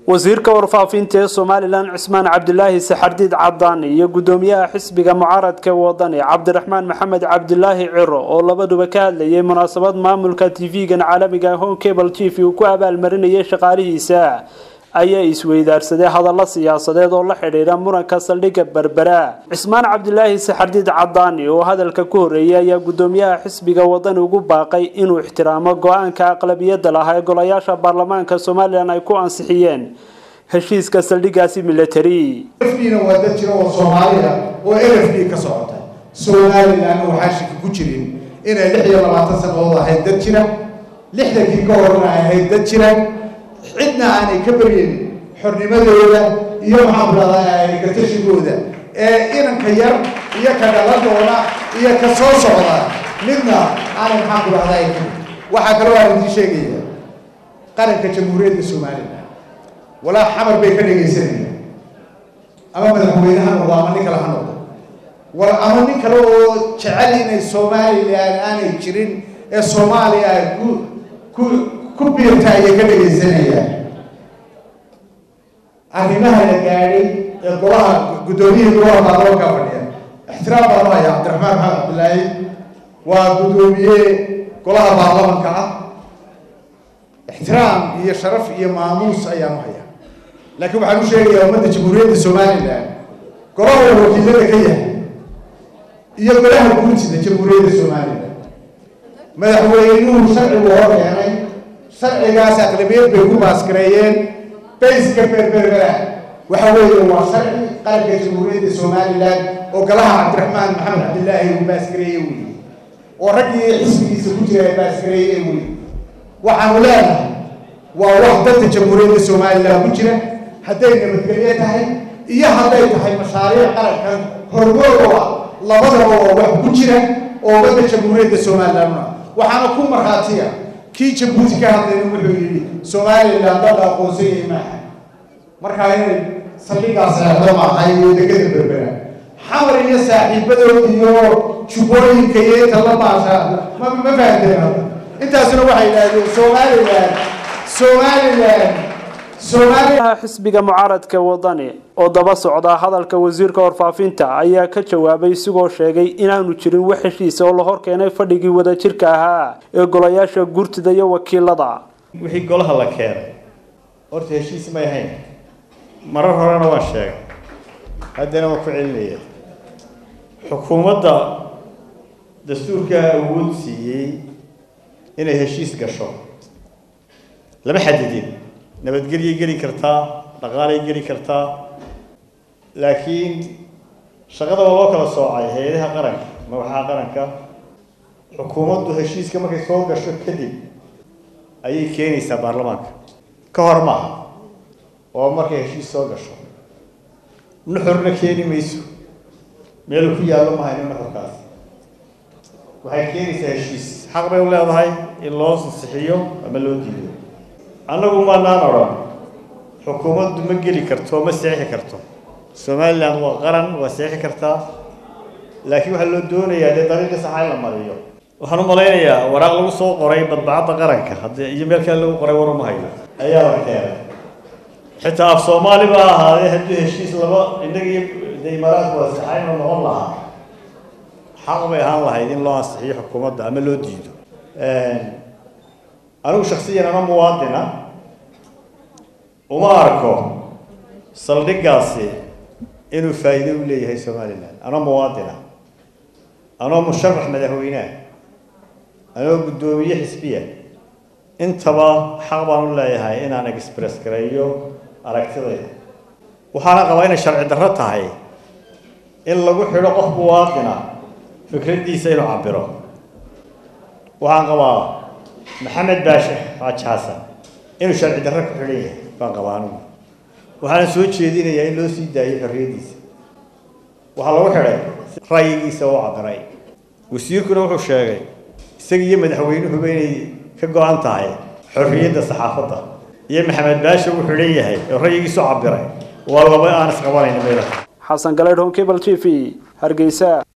wasiirka warfaafinta ee somalilan cismaan cabdilaahi saxardiid cadaan iyo gudoomiyaha xisbiga mucaaradka wadani cabdiraxmaan maxamed cabdilaahi ciro oo labaduba ka hadlayay munaasabad maamulka tv-gan caalamiga home cable t v uu ku abaalmarinayay shaqaalihiisa ayaa isweydaarsaday hadallo siyaasadeed oo la xidhiidha muranka saldhigga berbera cismaan cabdilaahi saxardiid cadaani oo hadalka ku horreeyay ayaa gudoomiyaha xisbiga wadani ugu baaqay inuu ixtiraamo go-aanka aqlabiyadda lahaa ee golayaasha baarlamaanka somalilan ay ku ansixiyeen heshiiska saldhiggaasi military na waa dad jira oo soomaaliya oo l f d ka socota somalilan waxaa shaki ku jirin inay lix iyo labaatan sannadood ahayd dad jira lixdankii ka horna ay ahayd dad jira cidna aanay ka baryeyn xornimadooda iyo maxaan rahdaa gatashigooda ee inanka yar iyo ka dhaladooda iyo ka soo socda midna aanay maxaan ku rahdaa waxaa kaloo aan idiin sheegaya qaranka jamhuuriyadda somalilan walaa xamar bay ka dhegaysanayaan ama madaxweyne ha noqdo ama nin kale ha noqdo wal ama nin kale oo jecel inay somalilan aanay jirin ee soomaaliya ay ku ku ku biirta ayay ka dhegaysanayaan arrimaha la gaadhay ee golaha guddoomiyihii golaha baarlamaanka fadhiya ixtiraam baan u hayaa cabdiraxmaan maxamed cabdilaahi waa guddoomiye golaha baarlamanka ah ixtiraam iyo sharaf iyo maamuus ayaan u hayaa laakiin waxaan u sheegayaa ummadda jamhuuriyadda somalilan golaha uu wakiilada ka yahay iyo golaha guurtida jamhuuriyadda somalilan madaxweynuhu sharcigu hor keenay sharcigaas aqlabiyad bay ku baasgareeyeen bayska berberbera waxa weeye waa sharci qaranka jamhuuriyadda somalilan oo golaha cabdiraxmaan maxamed cabdilaahi uu baasgareeye weeye oo raggii xisbigiisa ku jira ay baasgareeye weeye waxaanu leenahay waa wax dadka jamhuuriyadda somalilan ku jira hadday nabadgelyo tahay iyo hadday tahay mashaariic qarankan hormood oo ah labadaba oo wax ku jira oo wadda jamhuuriyadda somalilanna waxaana ku markhaatiya kii jabuuti ka hadlayna wuxuu yidhi somalilan dada aqoonsanyay maaha markaa inay saldhigaas eexdo maaha iyo degada berbera xamar iyo saaxiibadood iyo jubbooyinka iyo inta la maasha ma ma fahamteen hadda intaasuna waxay yidhaahdeen somalilan somalilan somalilaha xisbiga mucaaradka wadani oo daba socda hadalka wasiirka warfaafinta ayaa ka jawaabay isigoo sheegay inaanu jirin wax heshiisa oo la hor keenay fadhigii wadajirka ahaa ee golayaasha gurtida iyo wakiilada wixii golaha la keenay horta heshiis may ahayn marar horena waan sheegay haddana waan ku celinaya xukuumadda dastuurkaa awood siiyey inay heshiis gasho lama xadidin nabadgelyay geli kartaa dhaqaalay geli kartaa laakiin shaqada waa loo kala soocay hay-adaha qaranka madaxaha qaranka xukuumaddu heshiiska markay soo gasho kadib ayay keenaysaa baarlamaanka ka hor maaha oo markay heshiis soo gasho nuxurna keeni mayso meelu ku yaallo mahayno nuxurkaas waxay keenaysaa heshiis xaq bay u leedahay in loo ansixiyo ama loo diido annagu maanaan odhan xukuumaddu ma geli karto ma seexi karto somalilan waa qaran waa seexi kartaa laakiin waxaa loo doonayaa dee dariiqii saxa in la mariyo waxaan u malaynayaa waraaq lagu soo qoray badbacadda qaranka haddii iyo meel kale lagu qoray waruma hayo ayaa la keenay xitaa af soomaali ba ahaadee haddii heshiis laba innagii de imaaraadku waa saxayno noqon lahaa xaq bay ahaan lahayd in loo ansixiyo xukuumadda ama loo diido anigu shaksiyan ama muwaadina uma arko saldhiggaasi inuu faa'iido u leeyahay somalilan anoo muwaadina anoo musharax madaxweyneha anoo guddoomiye xisbiya intaba xaq baan u leeyahay inaan express gareeyo aragtidayda waxaana qabaa inay sharci darro tahay in lagu xidho qof muwaadina fikraddiisa inuu cabiro waxaan qabaa maxamed baashe xaaji xasan inuu sharci darro ku xidhan yahay baan qabaa anigu waxaana soo jeedinayaa in loo sii daayo xorriyaddiisa waxaa lagu xidhay ra'yigiisa oo cabiray wasiirkuna wuxuu sheegay isaga iyo madaxweynuhuba inay ka go-an tahay xorriyadda saxaafadda iyo maxamed baashe uu xidhan yahay oo ra'yigiisu cabiray waa laba aan isqabanayn meelaha xasan galeydh hon cable t v hargeysa